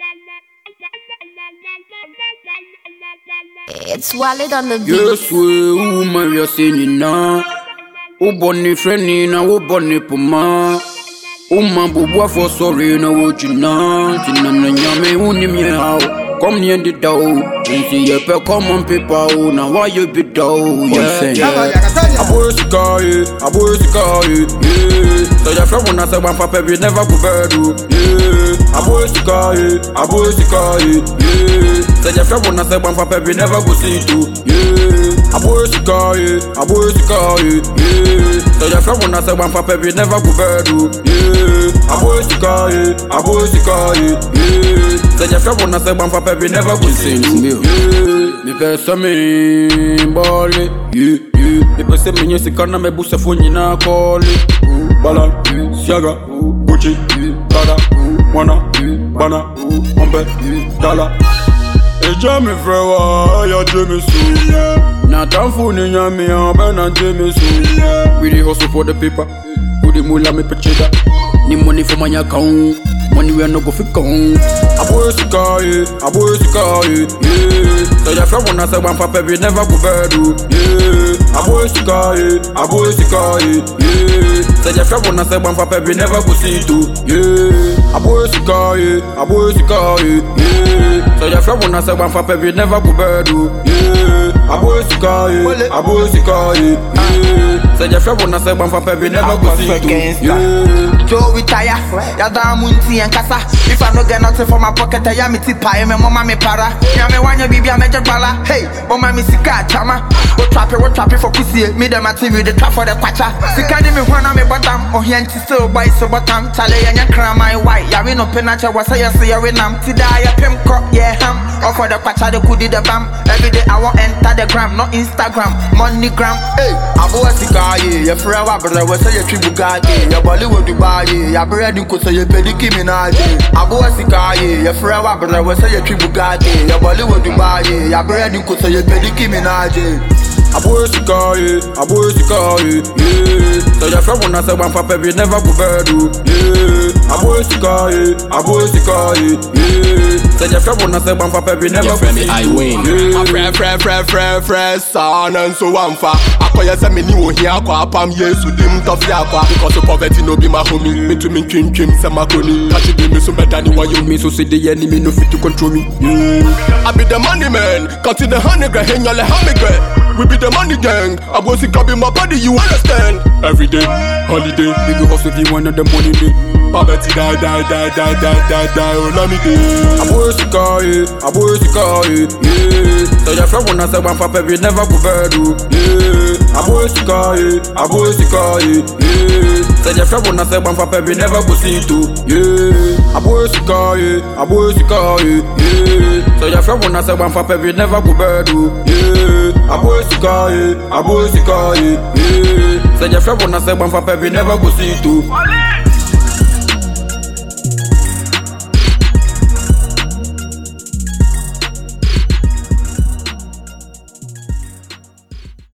It's Walid on the beat. Yes, we woman, we are singing now. O bonny friendly na o bonny puma. O man bubwa for sorry na o china. Tina na nyame uni mi how. Come near the door. See ye pe common people. Now why you be dough? Yeah, yeah. Abo sikaye, abo sikaye, yeah. So your friend wanna say one papa we never go bedu, yeah. Abo sikaye, abo sikaye, yeah. So your friend wanna say one papa we never go see too, yeah. Abo sikaye, abo sikaye, yeah. So your friend wanna say one papa we never go bedu, yeah. Abo sikaye, abo sikaye, yeah. So your friend wanna say one papa we never go see too, yeah. Me pesa me bole, yeah, yeah. Me pesa me nyesi kana me busa fo nyina kole. Bala, siaga, Gucci, Prada, Wana, Bana, Ombe, Dala. Eja mi fẹ́ wá, ya jẹ́ mi sùn. Na tanfo ni yan mi hàn, bẹ́ẹ̀ na jẹ́ mi sùn. We dey hustle for the paper, we dey mula mi pẹ̀chẹ́dá. Ni money for my account, money wey I no go fit count. Abo esika ye, abo esika ye, yeah. So your friend wanna say one papa we never go bedu, yeah. Abo esika ye, abo esika ye, yeah. So your friend wanna say one papa we never go see too, yeah. Abo esika ye, abo esika ye, yeah. So your friend wanna say one papa we never go bedu, yeah. Abo esika ye, abo esika ye, yeah. So your friend wanna say one papa we never go see too, yeah. Joe retire, yada munti and kasa. If I no get nothing for my pocket, I am it pie, me mama me para. Ya me wanya bibi a major bala. Hey, mama me sika chama. What trap it, what trap it for pussy? Me them a TV, the trap for the kwacha. Sika di me wana me bottom, oh here still boy so bottom. Chale ya kra my white. Ya we no penacha was say say ya we nam. Tida ya pim crop, yeah ham. Or for the kwacha the kudi the bam. Every day I want enter the gram, not Instagram, money gram. Hey, abo sika ye, ya frewa brother, we say ya tribu gage. Ya Bollywood Dubai, ya bread ko say ya pediki minaje. Abo sika ye, ya frewa brother, we say ya tribu gage. Ya Bollywood Dubai, ya bread ko say ya pediki minaje. Abo esika ye, abo esika ye, yeah. So your friend wanna say one papa we never go bedu, yeah. Abo esika ye, abo esika ye, yeah. So your friend wanna say one papa we never Your go friend me, see I too, win. yeah. Afrɛ frɛ frɛ frɛ frɛ saa na nso wamfa akɔyɛ sɛ meni ohia akɔ apam yesu dim tɔfe akɔ because poverty no be my homie metumi ntwintwim sɛ makoni kakye de me so mɛdane wayɛ Me so say the enemy no fit to control me, yeah. I be the money man, cut to the honey girl, hang your honey girl. We be the money gang, I go see be my body, you understand? Every day, holiday, We go hustle if you want the money day. poverty die, die, die, die, die, die, die, oh, let me day. Abo esika ye, abo esika ye, yeah. So your friend wanna say one papa we never go bedu, yeah. Abo esika ye, abo esika ye, yeah. So your friend wanna say one papa we never go see too, yeah. Abo esika ye, abo esika ye, yeah. So your friend wanna say one papa we never go bedu, yeah. Abo esika ye, abo esika ye, yeah. So your friend wanna say one papa we never go see too.